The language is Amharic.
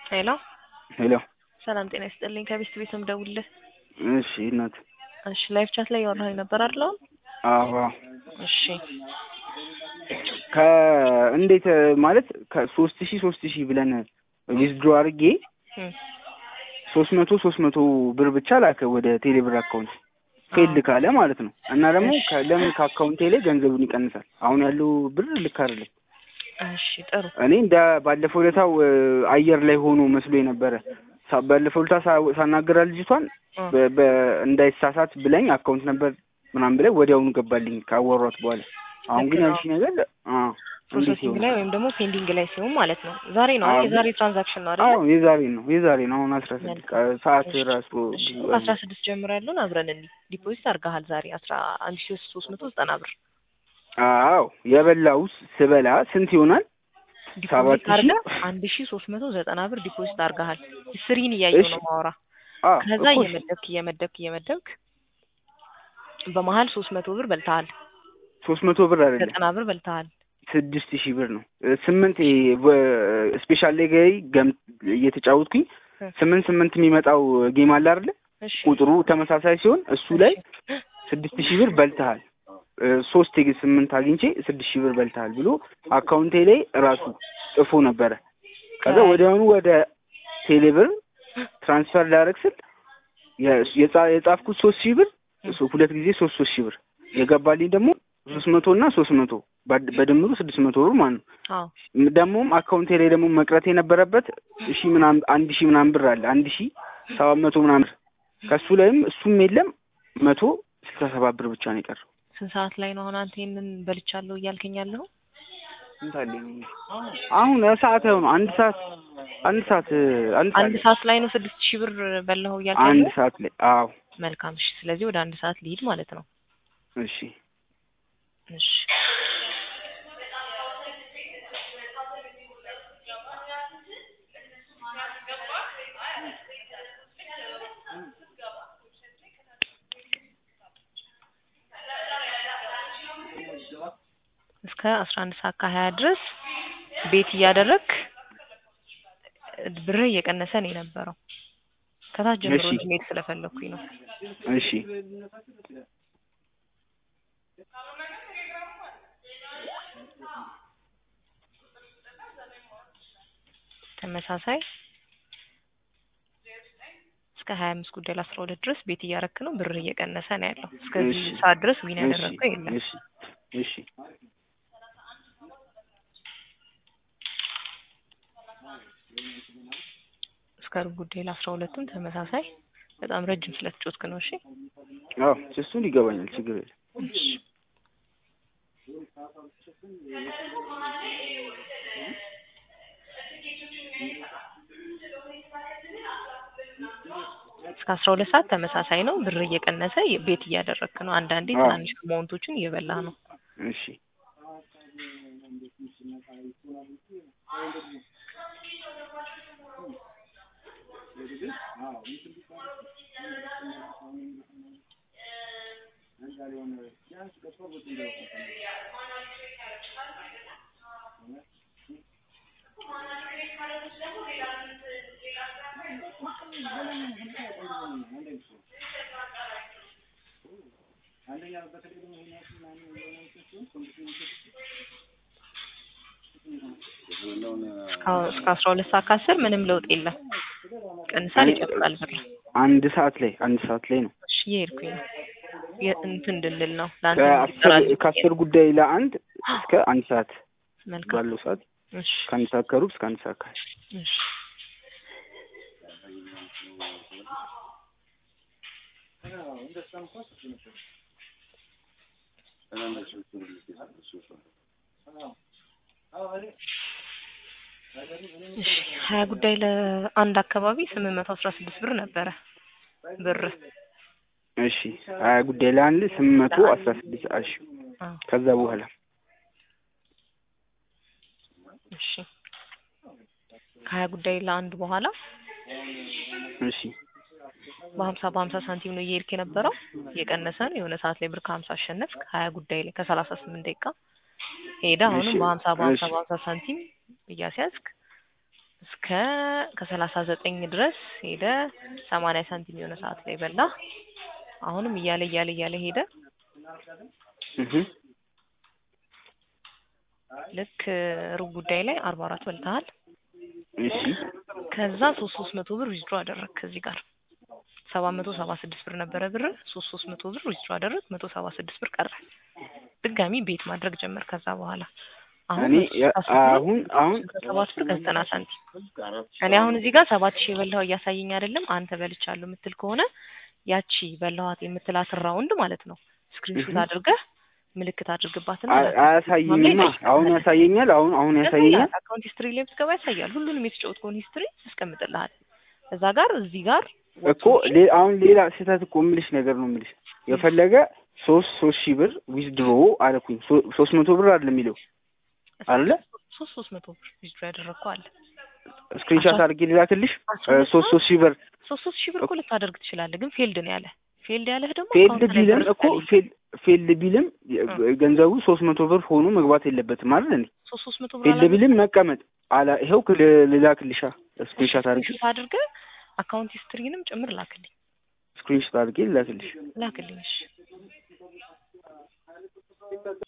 ሄሎ ሄሎ ሰላም ጤና ይስጥልኝ። ከቤስት ቤት ነው የምደውልልህ። እሺ እናት እሺ ላይቭ ቻት ላይ ያወራኸኝ ነበር አይደል? አሁን? አዎ እሺ ከእንዴት ማለት ከሶስት ሺህ ሶስት ሺህ ብለን ዊዝድሮ አድርጌ እም፣ ሶስት መቶ ሶስት መቶ ብር ብቻ ላከ ወደ ቴሌብር አካውንት ፌልድ ካለ ማለት ነው። እና ደግሞ ከ- ለምን ከአካውንቴ ላይ ገንዘቡን ይቀንሳል? አሁን ያለው ብር ልክ አይደለም። እሺ ጥሩ እኔ እንደ ባለፈው ለታው አየር ላይ ሆኖ መስሎ የነበረ ሳ- ባለፈው ለታ ሳ- ሳናገራ ልጅቷን እ፣ በ- በ- እንዳይሳሳት ብለኝ አካውንት ነበር ምናምን ብለኝ ወዲያውኑ ገባልኝ ካወሯት በኋላ። አሁን ግን ልክ ነው። ያልሽ ነገር አ እንዴት ፕሮሰሲንግ ይሆናል? ላይ ወይም ደግሞ ፔንዲንግ ላይ ሲሆን ማለት ነው። ዛሬ ነው አዎ፣ የዛሬ ትራንዛክሽን ነው አይደል? አዎ የዛሬ ነው የዛሬ ነው። አሁን አስራ ስድስት ሰዓት እሺ፣ ራሱ እሺ ከአስራ ስድስት ጀምሮ ያለውን አብረን እንዲ ዲፖዚት አድርገሃል ዛሬ አስራ አንድ ሺ ሶስት መቶ ዘጠና ብር አዎ የበላው ስበላ ስንት ይሆናል? ሰባት ዲፖዚት ሺህ አድርገህ አንድ ሺ ሶስት መቶ ዘጠና ብር ዲፖዚት አድርገሃል። ስሪን እያየው እሺ ነው ማውራ አ ከዛ እኮ እየመደብክ እየመደብክ እየመደብክ በመሀል ሶስት መቶ ብር በልተሃል። ሶስት መቶ ብር አይደለም ዘጠና ብር በልተሃል። ስድስት ሺህ ብር ነው። ስምንት ስፔሻል ላይ ገይ ገም እየተጫወትኩኝ እ፣ ስምንት ስምንት የሚመጣው ጌም አለ አይደለ? እሺ ቁጥሩ ተመሳሳይ ሲሆን እሱ ላይ እሺ ስድስት ሺህ ብር በልተሃል፣ እ፣ ሶስት የግ- ስምንት አግኝቼ ስድስት ሺህ ብር በልተሃል ብሎ አካውንቴ ላይ ራሱ ጽፎ ነበረ። ከዛ ከ- ወዲያውኑ ወደ ቴሌብር ትራንስፈር ላደርግ ስል የ- የጻ- የጻፍኩት ሶስት ሺህ ብር እሱ ሁለት ጊዜ ሶስት ሶስት ሺህ ብር የገባልኝ ደግሞ ሶስት መቶ እና ሶስት መቶ በድ- በድምሩ ስድስት መቶ ብር ማለት ነው። አዎ ደግሞም አካውንቴ ላይ ደግሞ መቅረት የነበረበት ሺ ምናምን አንድ ሺ ምናምን ብር አለ አንድ ሺ ሰባት መቶ ምናምን ብር ከእሱ ላይም እሱም የለም መቶ ስልሳ ሰባት ብር ብቻ ነው የቀረው። ስንት ሰዓት ላይ ነው አሁን አንተ ይሄንን በልቻለሁ እያልከኝ ያለኸው? ስንት አለኝ? አሁን ሰዓት አይሆኑ አንድ ሰዓት አንድ ሰዓት አንድ አንድ ሰዓት ሰዓት ላይ ነው ስድስት ሺህ ብር በላኸው እያልከኝ አንድ ያለኸው? ሰዓት ላይ አዎ መልካም እሺ። ስለዚህ ወደ አንድ ሰዓት ልሂድ ማለት ነው። እሺ እሺ እስከ አስራ አንድ ሰዓት ከሀያ ድረስ ቤት እያደረግክ ብርህ እየቀነሰ ነው የነበረው። ከታች ጀምሮ እሺ እንጂ መሄድ ስለፈለኩኝ ነው። እሺ ተመሳሳይ እስከ ሀያ አምስት ጉዳይ ለአስራ ሁለት ድረስ ቤት እያረክ ነው። ብርህ እየቀነሰ ነው ያለው። እስከዚህ እሺ ሰዓት ድረስ ዊን እሺ ያደረግከው የለም። እሺ እሺ እስከ ሩብ ጉዳይ ለአስራ ሁለቱም ተመሳሳይ በጣም ረጅም ስለተጫወትክ ነው። እሺ አዎ እሱን ይገባኛል ችግር የለም። እሺ እስከ አስራ ሁለት ሰዓት ተመሳሳይ ነው። ብር እየቀነሰ ቤት እያደረግክ ነው። አንዳንዴ አዎ ትናንሽ አማውንቶችን እየበላ ነው። እሺ እስካሁን እስከ አስራ ሁለት ሰዓት ከአስር ምንም ለውጥ የለም። ቀንሳል፣ እኔ ይጨምራል ብር። አንድ ሰዓት ላይ አንድ ሰዓት ላይ ነው እሺ እየሄድኩኝ ነው የ- እንትን እንድንል ነው ለአንተ ከአስር እንዲጠራልኝ። ከአስር ጉዳይ ለአንድ እስከ አንድ ሰዓት መልካም ባለው ሰዓት እሺ ከአንድ ሰዓት ከሩብ እስከ አንድ ሰዓት ከሀያ እሺ እሺ ሀያ ጉዳይ ለአንድ አካባቢ ስምንት መቶ አስራ ስድስት ብር ነበረ ብር እሺ ሀያ ጉዳይ ለአንድ ስምንት መቶ አስራ ስድስት እሺ አዎ ከዛ በኋላ እሺ ከሀያ ጉዳይ ለአንድ በኋላ እሺ በሀምሳ በሀምሳ ሳንቲም ነው እየሄድክ የነበረው እየቀነሰ ነው። የሆነ ሰዓት ላይ ብር ከሀምሳ አሸነፍክ ሀያ ጉዳይ ላይ ከሰላሳ ስምንት ደቂቃ ሄደ። አሁንም እሺ፣ በሀምሳ በሀምሳ እሺ። በሀምሳ ሳንቲም እያስያዝክ እስከ ከሰላሳ ዘጠኝ ድረስ ሄደ ሰማንያ ሳንቲም የሆነ ሰዓት ላይ በላ። አሁንም እያለ እያለ እያለ ሄደ። እህ ልክ ሩብ ጉዳይ ላይ አርባ አራት በልተሃል። እሺ ከዛ ሶስት ሶስት መቶ ብር ዊዝድሮ አደረግ ከዚህ ጋር ሰባት መቶ ሰባ ስድስት ብር ነበረ ብር ሶስት ሶስት መቶ ብር ዊዝድሮ አደረግ መቶ ሰባ ስድስት ብር ቀረ። ድጋሚ ቤት ማድረግ ጀመር። ከዛ በኋላ አሁን እኔ የ- አሁን አሁን ሰባት ብር ከዘጠና ሳንቲም እኔ አሁን እዚህ ጋር ሰባት ሺህ የበላው እያሳየኝ አይደለም። አንተ በልቻለሁ የምትል ከሆነ ያቺ በላኋት የምትላትን ራውንድ ማለት ነው ስክሪንሾት እህ። አድርገህ ምልክት አድርግባትና አ- አያሳየኝማ። አሁን ያሳየኛል። አሁን አሁን ያሳየኛል። አካውንት ሂስትሪ ላይ ብትገባ ያሳያል። ሁሉንም የተጫወትከውን ሂስትሪ ያስቀምጥልሃል። እዛ ጋር እዚህ ጋር እኮ ሌ- አሁን ሌላ ስህተት እኮ የምልሽ ነገር ነው የምልሽ የፈለገ ሶስት ሶስት ሺህ ብር ዊዝድሮ አልኩኝ ሶ- ሶስት መቶ ብር አይደለም የሚለው አለ ሶስት ሶስት መቶ ብር ዊዝድሮ ያደረግከው አለ። ስክሪንሻት አድርጌ ልላክልሽ አስራ እ ሁለት ሶስት ሶስት ሺህ ብር ሶስት ሶስት ሺህ ብር እኮ ልታደርግ ትችላለህ፣ ግን ፌልድ ነው ያለ። ፌልድ ያለህ ደግሞ ፌልድ አካውንት ላይ ቢልም ብር እኮ ስለሌለ ፌል- ፌልድ ቢልም የ- ገንዘቡ ሶስት መቶ ብር ሆኖ መግባት የለበትም አይደል እንዴ? ሶስት ሶስት መቶ ብር ፌልድ አላገኘህም? ቢልም መቀመጥ አላ ይኸው ል- ልላክልሻ ስክሪንሻት አድርጌ ስክሪንሾት አድርገህ አካውንት ሂስትሪንም ጭምር ላክልኝ ስክሪንሻት አድርጌ ልላክልሽ ላክልኝ። እሺ